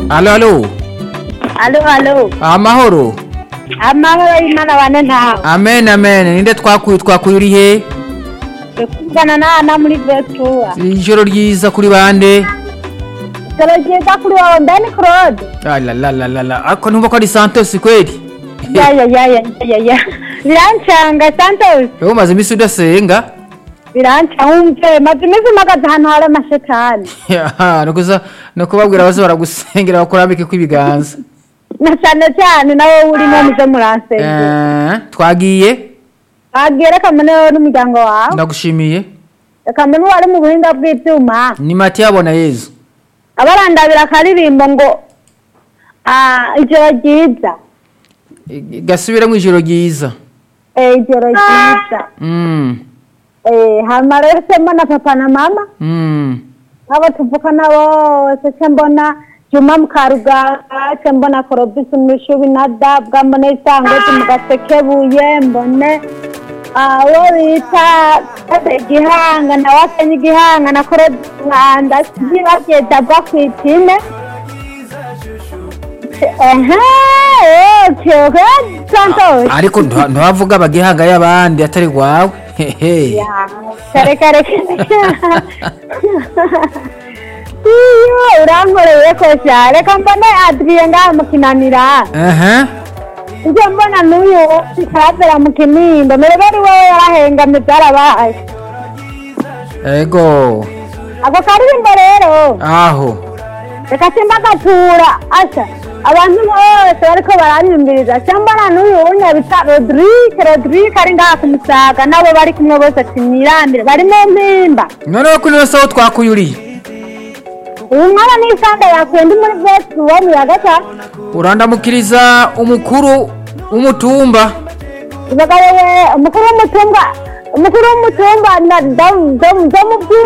alo alo alo alo amahoro amahoro y'imana bane ntawe amen amen ninde twakuye twakuye uri he kuvugana na ana muri vetuwa ijoro ryiza kuri bande ijoro ryiza kuri wowe mbeni claude alalalala ariko ntumva ko ari santos kweli yaya yaya yaya birancanga santos wowe umaze iminsi udasenga birancanga umve maze iminsi mpagaze ahantu hari amashetani Yaha, nukuza no kubabwira baze baragusengera bakurambike kw'ibiganza na cyane cyane nawe urimo muze muransengera Eh, twagiye wagiye reka mbone wowe n'umuryango wawe ndagushimiye reka mbone uwari mu buhinga bw'ibyuma ni matiya abona yezu abarandabira akaririmbo ngo ah, ijoro ryiza I- gasubire mu ijoro ryiza Eh, ijoro ryiza Mm, Eh, hama rero se mbona papa na mama mm. abo tuvukana bose se mbona juma mukaruganga se mbona korobisi mushubi na dabwa mbone isangozi mu gasekebuye mbone ah, uwo bita Kase igihanga na wasenye igihanga na korobisi mwanda zibagiye dabwa ku ipine ehe okay okay santos ariko ntuha- ntuhavuga abagihanga y'abandi atari rwawe hehe kare kare iyo urankoreye ko sha reka mbone adriye ngaha mu kinanira aha ibyo mbona n'uyu ikavera mu kinindo mbere bari wowe yarahengamye byarabaye ego ako karirimbo rero aho reka simba gatura asha abantu bose bariko baranyumviriza se mbona n'uyu wunya bita rodirike rodirike ari ngaha ku musaga nabo bari kumwe bose ati mwirambire bari mu mpimba noneho kuri ino saho twakuye uriye uyu mwana n'isanda yakuye ndi muri vesi uwo mu ya gatatu urandamukiriza umukuru w'umutumba umugabo we umukuru w'umutumba umukuru w'umutumba na domu domu domu